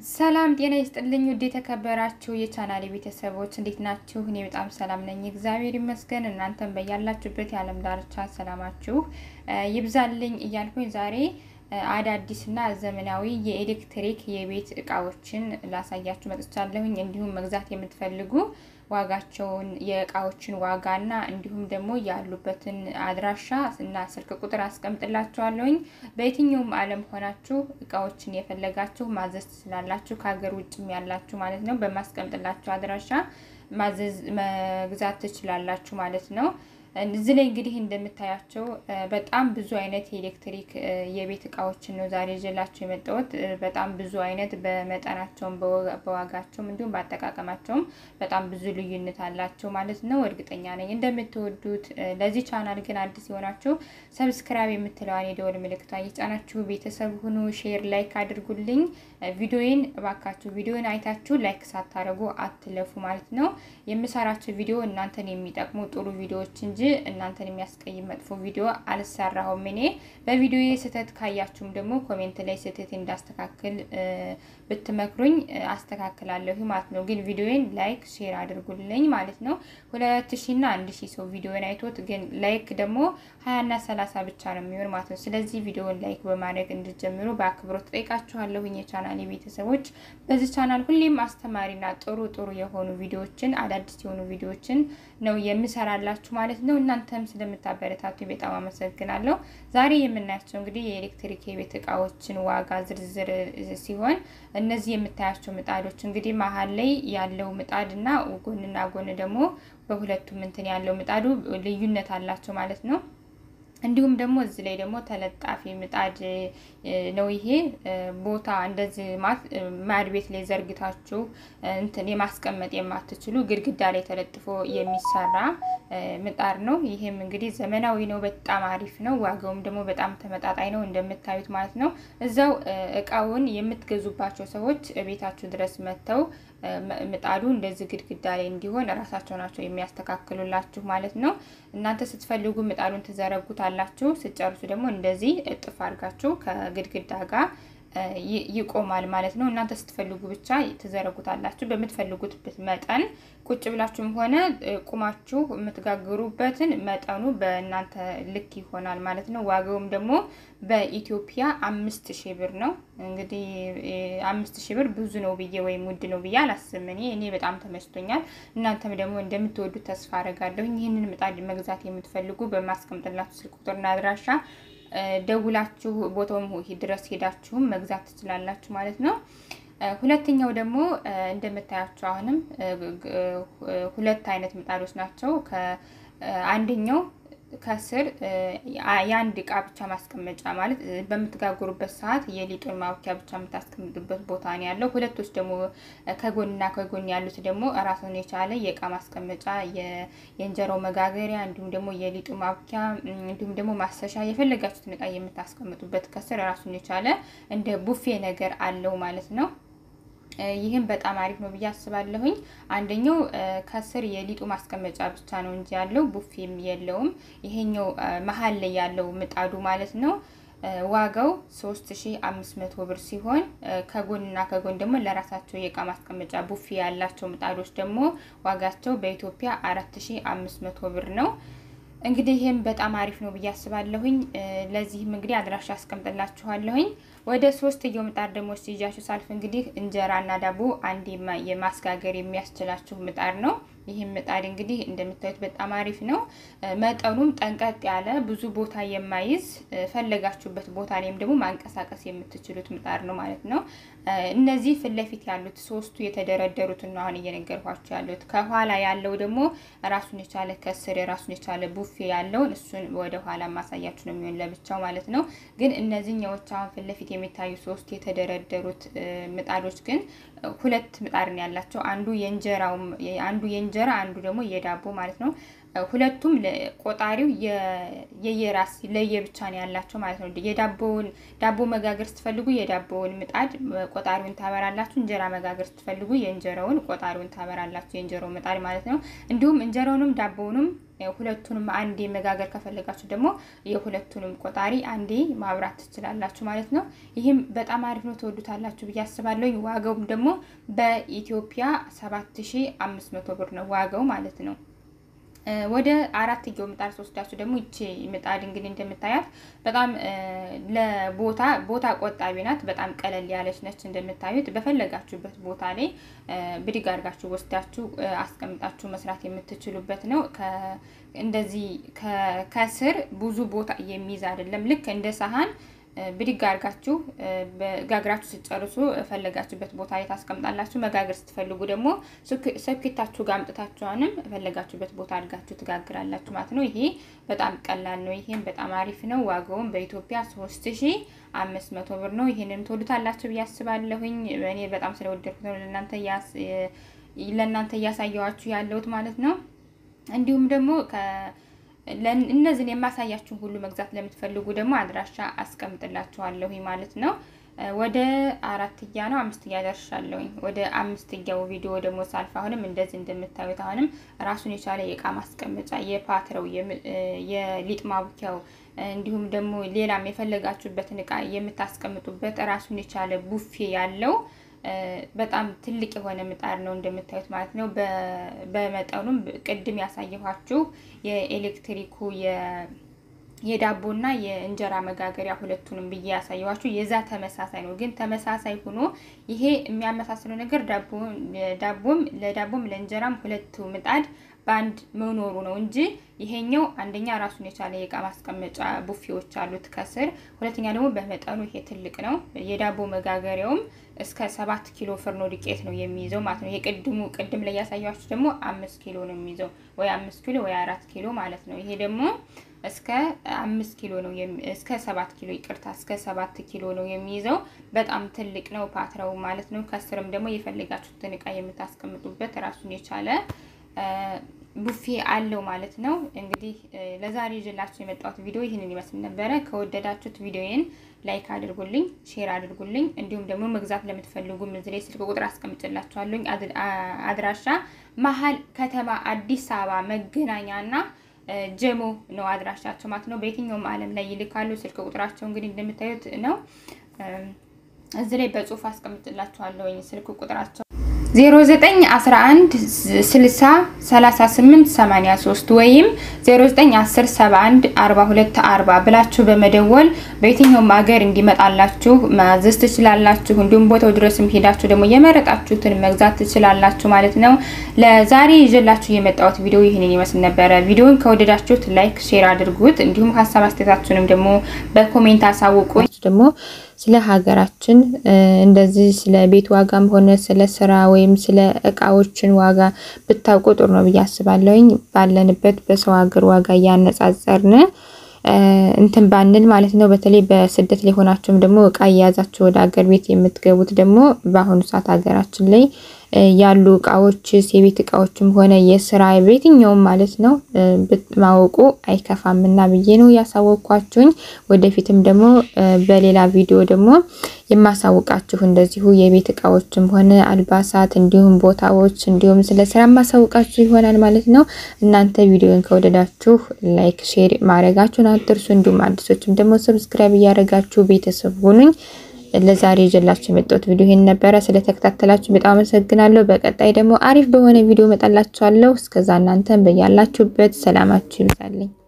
ሰላም ጤና ይስጥልኝ። ውድ የተከበራችሁ የቻናሌ ቤተሰቦች እንዴት ናችሁ? እኔ በጣም ሰላም ነኝ፣ እግዚአብሔር ይመስገን። እናንተም በያላችሁበት የዓለም ዳርቻ ሰላማችሁ ይብዛልኝ እያልኩኝ ዛሬ አዳዲስና ዘመናዊ የኤሌክትሪክ የቤት እቃዎችን ላሳያችሁ መጥቻለሁኝ። እንዲሁም መግዛት የምትፈልጉ ዋጋቸውን የእቃዎችን ዋጋና እንዲሁም ደግሞ ያሉበትን አድራሻ እና ስልክ ቁጥር አስቀምጥላችኋለሁኝ። በየትኛውም ዓለም ሆናችሁ እቃዎችን የፈለጋችሁ ማዘዝ ትችላላችሁ። ከሀገር ውጭም ያላችሁ ማለት ነው። በማስቀምጥላችሁ አድራሻ ማዘዝ መግዛት ትችላላችሁ ማለት ነው። እዚህ ላይ እንግዲህ እንደምታያቸው በጣም ብዙ አይነት የኤሌክትሪክ የቤት እቃዎችን ነው ዛሬ ይዤላቸው የመጣሁት። በጣም ብዙ አይነት በመጠናቸውም በዋጋቸውም እንዲሁም በአጠቃቀማቸውም በጣም ብዙ ልዩነት አላቸው ማለት ነው። እርግጠኛ ነኝ እንደምትወዱት። ለዚህ ቻናል ግን አዲስ የሆናችሁ ሰብስክራይብ የምትለዋን የደወል ምልክቷ እየጫናችሁ ቤተሰብ ሁኑ። ሼር፣ ላይክ አድርጉልኝ። ቪዲዮዬን እባካችሁ ቪዲዮን አይታችሁ ላይክ ሳታደርጉ አትለፉ ማለት ነው። የምሰራቸው ቪዲዮ እናንተን የሚጠቅሙ ጥሩ ቪዲዮዎች እንጂ እናንተን የሚያስቀይም መጥፎ ቪዲዮ አልሰራሁም። እኔ በቪዲዮዬ ስህተት ካያችሁም ደግሞ ኮሜንት ላይ ስህተት እንዳስተካክል ብትመክሩኝ አስተካክላለሁ ማለት ነው። ግን ቪዲዮዬን ላይክ ሼር አድርጉልኝ ማለት ነው። ሁለት ሺ እና አንድ ሺ ሰው ቪዲዮን አይቶት ግን ላይክ ደግሞ ሀያ እና ሰላሳ ብቻ ነው የሚሆን ማለት ነው። ስለዚህ ቪዲዮን ላይክ በማድረግ እንድጀምሩ በአክብሮት ጠይቃችኋለሁኝ የቻናል ቤተሰቦች። በዚህ ቻናል ሁሌም አስተማሪና ጥሩ ጥሩ የሆኑ ቪዲዮዎችን አዳዲስ የሆኑ ቪዲዮዎችን ነው የምሰራላችሁ ማለት ነው። እናንተም ስለምታበረታቱ በጣም አመሰግናለሁ። ዛሬ የምናያቸው እንግዲህ የኤሌክትሪክ የቤት እቃዎችን ዋጋ ዝርዝር ሲሆን እነዚህ የምታያቸው ምጣዶች እንግዲህ መሀል ላይ ያለው ምጣድ እና ጎንና ጎን ደግሞ በሁለቱም እንትን ያለው ምጣዱ ልዩነት አላቸው ማለት ነው። እንዲሁም ደግሞ እዚህ ላይ ደግሞ ተለጣፊ ምጣድ ነው። ይሄ ቦታ እንደዚህ ማድ ቤት ላይ ዘርግታችሁ እንትን የማስቀመጥ የማትችሉ ግድግዳ ላይ ተለጥፎ የሚሰራ ምጣድ ነው። ይሄም እንግዲህ ዘመናዊ ነው፣ በጣም አሪፍ ነው። ዋጋውም ደግሞ በጣም ተመጣጣኝ ነው እንደምታዩት ማለት ነው። እዛው እቃውን የምትገዙባቸው ሰዎች ቤታችሁ ድረስ መጥተው ምጣዱ እንደዚህ ግድግዳ ላይ እንዲሆን እራሳቸው ናቸው የሚያስተካክሉላችሁ ማለት ነው። እናንተ ስትፈልጉ ምጣዱን ትዘረጉታላችሁ። ስትጨርሱ ደግሞ እንደዚህ እጥፍ አድርጋችሁ ከግድግዳ ጋር ይቆማል ማለት ነው። እናንተ ስትፈልጉ ብቻ ትዘረጉታላችሁ። በምትፈልጉት መጠን ቁጭ ብላችሁም ሆነ ቁማችሁ የምትጋግሩበትን መጠኑ በእናንተ ልክ ይሆናል ማለት ነው። ዋጋውም ደግሞ በኢትዮጵያ አምስት ሺህ ብር ነው። እንግዲህ አምስት ሺህ ብር ብዙ ነው ብዬ ወይም ውድ ነው ብዬ አላስብም። እኔ እኔ በጣም ተመችቶኛል። እናንተም ደግሞ እንደምትወዱት ተስፋ አደርጋለሁ። ይህንን ምጣድ መግዛት የምትፈልጉ በማስቀምጥላችሁ ስልክ ቁጥርና አድራሻ ደውላችሁ ቦታውም ድረስ ሄዳችሁም መግዛት ትችላላችሁ ማለት ነው። ሁለተኛው ደግሞ እንደምታያቸው አሁንም ሁለት አይነት ምጣዶች ናቸው። አንደኛው ከስር የአንድ እቃ ብቻ ማስቀመጫ ማለት በምትጋግሩበት ሰዓት የሊጡን ማብኪያ ብቻ የምታስቀምጡበት ቦታ ነው ያለው። ሁለቶች ደግሞ ከጎንና ከጎን ያሉት ደግሞ ራሱን የቻለ የእቃ ማስቀመጫ፣ የእንጀራው መጋገሪያ እንዲሁም ደግሞ የሊጡ ማብኪያ እንዲሁም ደግሞ ማሰሻ የፈለጋችሁትን እቃ የምታስቀምጡበት ከስር ራሱን የቻለ እንደ ቡፌ ነገር አለው ማለት ነው። ይህም በጣም አሪፍ ነው ብዬ አስባለሁኝ። አንደኛው ከስር የሊጡ ማስቀመጫ ብቻ ነው እንጂ ያለው ቡፌም የለውም። ይሄኛው መሀል ላይ ያለው ምጣዱ ማለት ነው ዋጋው 3500 ብር ሲሆን ከጎንና ከጎን ደግሞ ለራሳቸው የእቃ ማስቀመጫ ቡፌ ያላቸው ምጣዶች ደግሞ ዋጋቸው በኢትዮጵያ 4500 ብር ነው። እንግዲህ ይህም በጣም አሪፍ ነው ብዬ አስባለሁኝ። ለዚህም እንግዲህ አድራሻ አስቀምጥላችኋለሁኝ። ወደ ሶስተኛው ምጣድ ደግሞ ሲይዣችሁ ሳልፍ እንግዲህ እንጀራና ዳቦ አንድ የማስጋገር የሚያስችላችሁ ምጣድ ነው። ይህም ምጣድ እንግዲህ እንደምታዩት በጣም አሪፍ ነው። መጠኑም ጠንቀጥ ያለ ብዙ ቦታ የማይዝ ፈለጋችሁበት ቦታ ላይም ደግሞ ማንቀሳቀስ የምትችሉት ምጣድ ነው ማለት ነው። እነዚህ ፊት ለፊት ያሉት ሶስቱ የተደረደሩትን ነው አሁን እየነገርኳቸው ያሉት። ከኋላ ያለው ደግሞ ራሱን የቻለ ከስር ራሱን የቻለ ቡፌ ያለውን እሱን ወደ ኋላ ማሳያችሁ ነው የሚሆን ለብቻው ማለት ነው። ግን እነዚህኛዎች አሁን ፊት ለፊት የሚታዩ ሶስት የተደረደሩት ምጣዶች ግን ሁለት ምጣድ ነው ያላቸው። አንዱ የእንጀራው አንዱ የእንጀራ አንዱ ደግሞ የዳቦ ማለት ነው። ሁለቱም ቆጣሪው የየራስ ለየብቻ ነው ያላቸው ማለት ነው። የዳቦውን ዳቦ መጋገር ስትፈልጉ የዳቦውን ምጣድ ቆጣሪውን ታበራላችሁ። እንጀራ መጋገር ስትፈልጉ የእንጀራውን ቆጣሪውን ታበራላችሁ፣ የእንጀራው ምጣድ ማለት ነው። እንዲሁም እንጀራውንም ዳቦውንም ሁለቱንም አንዴ መጋገር ከፈለጋችሁ ደግሞ የሁለቱንም ቆጣሪ አንዴ ማብራት ትችላላችሁ ማለት ነው። ይህም በጣም አሪፍ ነው፣ ትወዱታላችሁ ብዬ አስባለሁ። ዋጋውም ደግሞ በኢትዮጵያ ሰባት ሺ አምስት መቶ ብር ነው ዋጋው ማለት ነው። ወደ አራትየው ምጣድ ስወስዳችሁ ደግሞ ይቺ ምጣድ እንግዲህ እንደምታያት በጣም ለቦታ ቦታ ቆጣቢ ናት። በጣም ቀለል ያለች ነች። እንደምታዩት በፈለጋችሁበት ቦታ ላይ ብድግ አድርጋችሁ ወስዳችሁ አስቀምጣችሁ መስራት የምትችሉበት ነው። እንደዚህ ከስር ብዙ ቦታ የሚይዝ አይደለም። ልክ እንደ ሰሃን ብድግ አድርጋችሁ ጋግራችሁ ስትጨርሱ ፈለጋችሁበት ቦታ ላይ ታስቀምጣላችሁ። መጋገር ስትፈልጉ ደግሞ ሰኬታችሁ ጋር አምጥታችኋንም ፈለጋችሁበት ቦታ አድርጋችሁ ትጋግራላችሁ ማለት ነው። ይሄ በጣም ቀላል ነው። ይሄም በጣም አሪፍ ነው። ዋጋውም በኢትዮጵያ ሶስት ሺ አምስት መቶ ብር ነው። ይሄንን ትወዱታላችሁ ብዬ አስባለሁኝ። እኔ በጣም ስለወደድኩት ነው ለእናንተ እያሳየዋችሁ ያለሁት ማለት ነው። እንዲሁም ደግሞ እነዚህን የማሳያችሁን ሁሉ መግዛት ለምትፈልጉ ደግሞ አድራሻ አስቀምጥላችኋለሁ ማለት ነው። ወደ አራትያ ነው አምስትያ ደርሻለሁኝ። ወደ አምስትያው ቪዲዮ ደግሞ ሳልፍ አሁንም እንደዚህ እንደምታዩት አሁንም ራሱን የቻለ የእቃ ማስቀመጫ የፓትረው የሊጥ ማቡኪያው እንዲሁም ደግሞ ሌላም የፈለጋችሁበትን እቃ የምታስቀምጡበት ራሱን የቻለ ቡፌ ያለው በጣም ትልቅ የሆነ ምጣድ ነው እንደምታዩት ማለት ነው። በመጠኑም ቅድም ያሳየኋችሁ የኤሌክትሪኩ የዳቦና የእንጀራ መጋገሪያ ሁለቱንም ብዬ ያሳየኋችሁ የዛ ተመሳሳይ ነው። ግን ተመሳሳይ ሆኖ ይሄ የሚያመሳስለው ነገር ዳቦም ለዳቦም ለእንጀራም ሁለቱ ምጣድ በአንድ መኖሩ ነው እንጂ ይሄኛው አንደኛ ራሱን የቻለ የእቃ ማስቀመጫ ቡፌዎች አሉት ከስር፣ ሁለተኛ ደግሞ በመጠኑ ይሄ ትልቅ ነው። የዳቦ መጋገሪያውም እስከ ሰባት ኪሎ ፍርኖ ዱቄት ነው የሚይዘው ማለት ነው። የቅድሙ ቅድም ላይ ያሳያችሁ ደግሞ አምስት ኪሎ ነው የሚይዘው ወይ አምስት ኪሎ ወይ አራት ኪሎ ማለት ነው። ይሄ ደግሞ እስከ አምስት ኪሎ ነው እስከ ሰባት ኪሎ ይቅርታ፣ እስከ ሰባት ኪሎ ነው የሚይዘው። በጣም ትልቅ ነው ፓትራው ማለት ነው። ከስርም ደግሞ የፈለጋችሁትን እቃ የምታስቀምጡበት ራሱን የቻለ ቡፌ አለው ማለት ነው። እንግዲህ ለዛሬ ይዤላችሁ የመጣሁት ቪዲዮ ይህንን ይመስል ነበረ። ከወደዳችሁት ቪዲዮዬን ላይክ አድርጉልኝ፣ ሼር አድርጉልኝ። እንዲሁም ደግሞ መግዛት ለምትፈልጉ እዚህ ላይ ስልክ ቁጥር አስቀምጭላችኋለሁ። አድራሻ መሀል ከተማ አዲስ አበባ መገናኛና ጀሞ ነው አድራሻቸው ማለት ነው። በየትኛውም ዓለም ላይ ይልካሉ። ስልክ ቁጥራቸው እንግዲህ እንደምታዩት ነው። እዚህ ላይ በጽሁፍ አስቀምጥላችኋለሁ ስልክ ቁጥራቸው 0911 60 38 83 ወይም 0910 71 42 40 ብላችሁ በመደወል በየትኛውም ሀገር እንዲመጣላችሁ ማዘዝ ትችላላችሁ። እንዲሁም ቦታው ድረስም ሄዳችሁ ደግሞ የመረጣችሁትን መግዛት ትችላላችሁ ማለት ነው። ለዛሬ ይዤላችሁ የመጣሁት ቪዲዮ ይህንን ይመስል ነበረ። ቪዲዮን ከወደዳችሁት ላይክ፣ ሼር አድርጉት። እንዲሁም ሀሳብ አስተያየታችሁንም ደግሞ በኮሜንት አሳውቁ። ደግሞ ስለ ሀገራችን እንደዚህ ስለ ቤት ዋጋም ሆነ ስለ ስራ ወይም ስለ እቃዎችን ዋጋ ብታውቁ ጥሩ ነው ብዬ አስባለሁኝ። ባለንበት በሰው ሀገር ዋጋ እያነጻጸርን እንትን ባንል ማለት ነው። በተለይ በስደት ላይ ሆናችሁም ደግሞ እቃ እየያዛችሁ ወደ ሀገር ቤት የምትገቡት ደግሞ በአሁኑ ሰዓት ሀገራችን ላይ ያሉ እቃዎች የቤት እቃዎችም ሆነ የስራ በየትኛውም ማለት ነው ማወቁ አይከፋምና ብዬ ነው ያሳወቅኳችሁኝ። ወደፊትም ደግሞ በሌላ ቪዲዮ ደግሞ የማሳውቃችሁ እንደዚሁ የቤት እቃዎችም ሆነ አልባሳት፣ እንዲሁም ቦታዎች፣ እንዲሁም ስለ ስራ የማሳውቃችሁ ይሆናል ማለት ነው። እናንተ ቪዲዮን ከወደዳችሁ ላይክ፣ ሼር ማድረጋችሁን አትርሱ። እንዲሁም አዲሶችም ደግሞ ሰብስክራይብ እያደረጋችሁ ቤተሰብ ሁኑኝ። ለዛሬ ይዤላችሁ የመጣሁት ቪዲዮ ይሄን ነበረ። ስለተከታተላችሁ በጣም አመሰግናለሁ። በቀጣይ ደግሞ አሪፍ በሆነ ቪዲዮ እመጣላችኋለሁ። እስከዛ እናንተን በያላችሁበት ሰላማችሁ ይብዛልኝ።